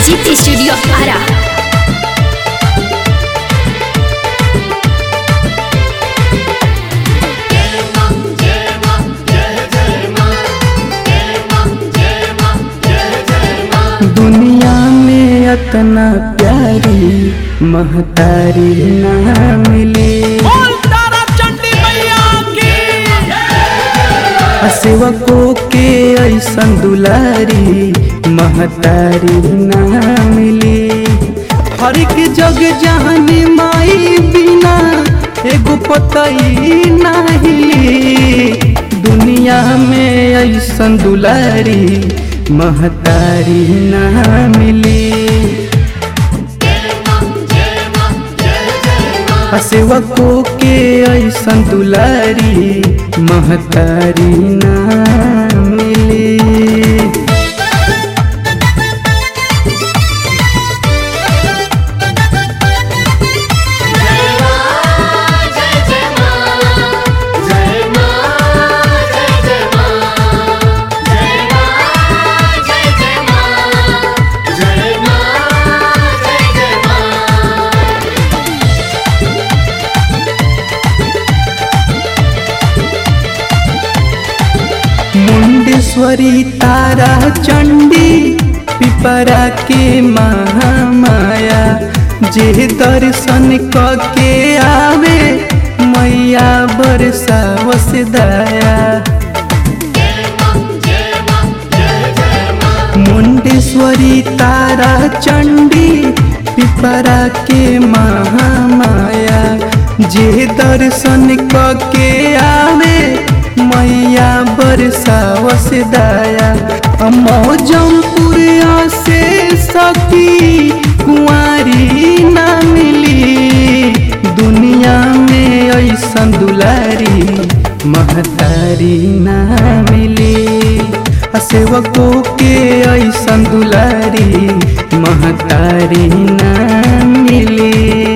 जीत स्टूडियो आरा दुनिया में अतना प्यारी महतारी ना मिली बोल तारा चंडी मैया की सेवकों के ऐसन दुलारी महतारी ना मिली हर एक जग जहान माई बिना एगो पतई ना हिली दुनिया में ऐसन दुलारी महतारी ना मिली सेवकों के ऐसन दुलारी महतारी ना मिली मुंडेश्वरी तारा चंडी पिपरा के महामाया जे दर्शन क के आवे मैया बरसावस दया मुंडेश्वरी तारा चंडी पिपरा के महामाया जे दर्शन क के आवे मैया बरसावस दया मौजमपुर से सखी कुंवारी ना मिली दुनिया में ऐसन दुलारी महतारी ना मिली सेवकों के ऐसन दुलारी महतारी ना मिली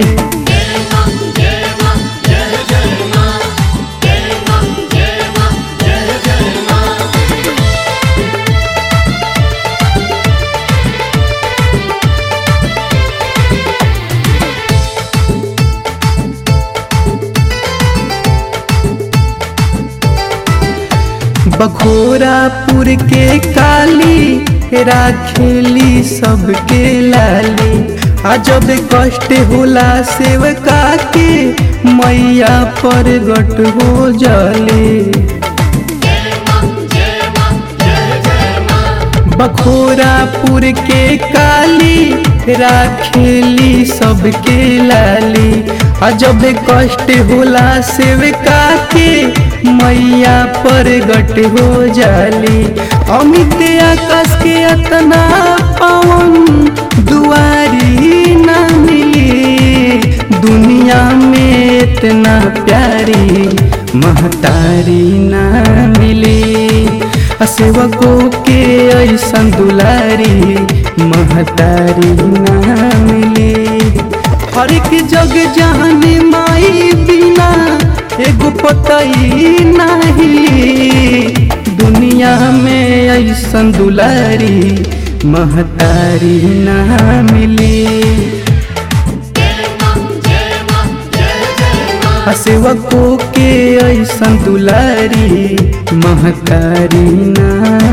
बखोरापुर के काली राखेली सबके लाली आ जब कष्ट होला सेवका के मैया पर गट हो जले बखोरापुर के काली राखेली सबके लाली आ जब कष्ट होला सेवका के मैया पर गट हो जाली अमित आकाश के अतना पवन दुआरी ना मिली दुनिया में इतना प्यारी महतारी ना मिली सेवकों के ऐसन दुलारी महतारी ना मिली हर एक जग जहान माई बिना एगो पतई नाही दुनिया में ऐसन दुलारी महतारी ना मिली सेवकों के ऐसन दुलारी महतारी ना